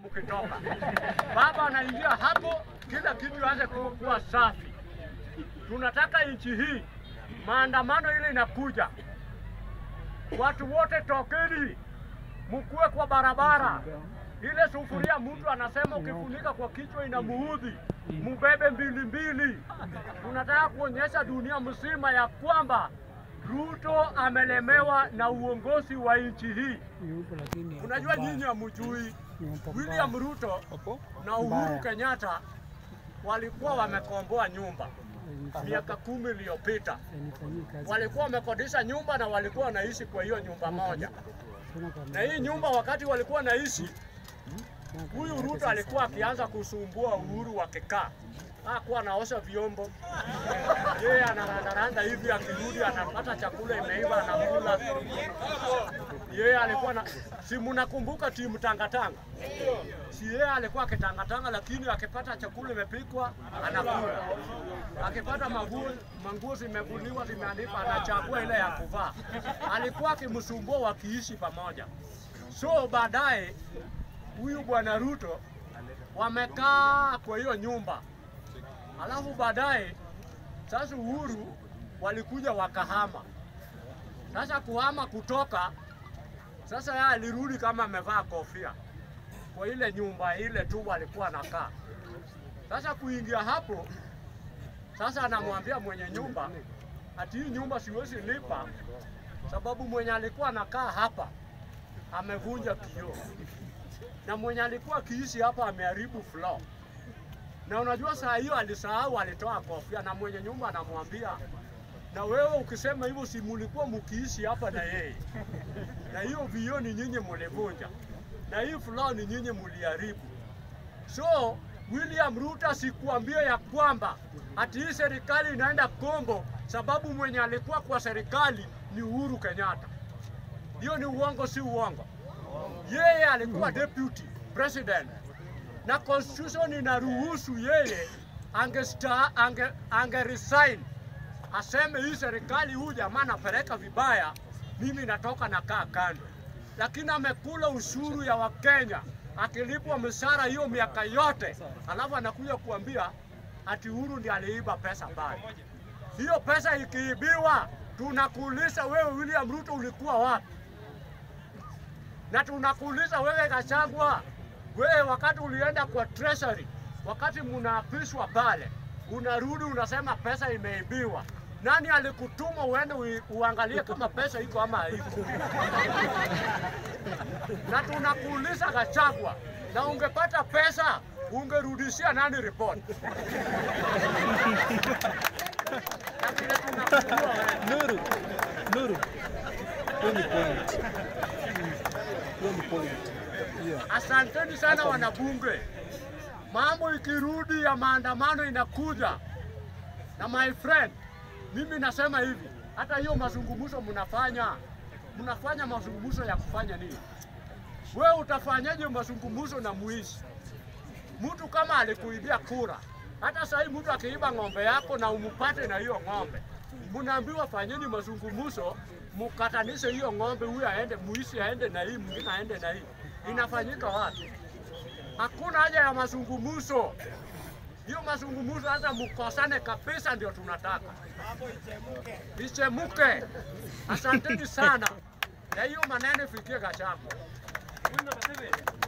mkitoka. Baba anaingia hapo, kila kitu aanze ku- kuwa safi. Tunataka nchi hii, maandamano ile inakuja, watu wote tokeni, mkuwe kwa barabara. Ile sufuria mtu anasema ukifunika kwa kichwa inamuudhi, mubebe mbili mbili. Tunataka kuonyesha dunia mzima ya kwamba Ruto amelemewa na uongozi wa nchi hii. Yupo lakini Unajua nyinyi hamjui Yupo William Ruto na Uhuru Mbaya. Kenyatta walikuwa wamekomboa nyumba miaka kumi iliyopita. Nifanyie kazi. Walikuwa wamekodisha nyumba na walikuwa wanaishi kwa hiyo nyumba moja. Sina kwa Na hii nyumba wakati walikuwa wanaishi, huyu Ruto alikuwa akianza kusumbua Uhuru wakikaa, hakuwa anaosha vyombo, yeye anarandaranda hivi, akirudi anapata chakula imeiva, anakula. Yeye alikuwa na si mnakumbuka timu tangatanga, si yeye alikuwa akitangatanga, lakini akipata chakula imepikwa anakula, akipata manguo manguo zimevuliwa zimeanikwa, anachagua ile ya kuvaa. Alikuwa akimsumbua wakiishi pamoja. So baadaye huyu bwana Ruto wamekaa kwa hiyo nyumba, alafu baadaye sasa Uhuru walikuja wakahama. Sasa kuhama kutoka, sasa yeye alirudi kama amevaa kofia kwa ile nyumba ile tu walikuwa anakaa. Sasa kuingia hapo, sasa anamwambia mwenye nyumba ati hii nyumba siwezi lipa sababu mwenye alikuwa anakaa hapa amevunja kioo na mwenye alikuwa akiishi hapa ameharibu floor. Na unajua saa hiyo alisahau, alitoa kofia, na mwenye nyumba anamwambia na wewe ukisema hivyo, si mulikuwa mkiishi hapa na yeye, na hiyo vioo ni nyinyi mulivunja, na hii floor ni nyinyi muliharibu. So William Ruto sikuambia ya kwamba ati hii serikali inaenda Kongo sababu mwenye alikuwa kwa serikali ni Uhuru Kenyatta. Hiyo ni uongo, si uongo? Yeye alikuwa deputy president na constitution inaruhusu yeye angesta, ange, ange resign aseme hii serikali huyu jamaa anapeleka vibaya, mimi natoka nakaa kando, lakini amekula ushuru ya Wakenya akilipwa mshahara hiyo miaka yote, alafu anakuja kuambia ati Uhuru ndiye aliiba pesa pale. Hiyo pesa ikiibiwa, tunakuuliza wewe William Ruto ulikuwa wapi? na tunakuuliza wewe Gachagua, wewe wakati ulienda kwa treasury, wakati mnaapishwa pale, unarudi unasema pesa imeibiwa. Nani alikutuma uende ui- uangalie kama pesa iko ama haiko? na tunakuuliza Gachagua, na ungepata pesa ungerudishia nani report? na vile tunakujua wewe Nuru, Nuru, hiyo ni point. Hiyo ni point. Yeah. Asanteni sana wanabunge. Mambo ikirudi ya maandamano inakuja, na my friend, mimi nasema hivi, hata hiyo mazungumzo mnafanya, mnafanya mazungumzo ya kufanya nini? Wewe utafanyaje mazungumzo na mwizi? Mtu kama alikuibia kura, hata sahii mtu akiiba ng'ombe yako na umupate na hiyo ng'ombe, mnaambiwa fanyeni mazungumzo, mukatanishe hiyo ng'ombe, huyu aende, muishi aende na hii, mwingine aende na hii. Inafanyika wapi? Hakuna haja ya mazungumzo. Hiyo mazungumzo hata mkosane kabisa, ndio tunataka ichemuke. Asanteni sana, na hiyo maneno ifikie Gachagua.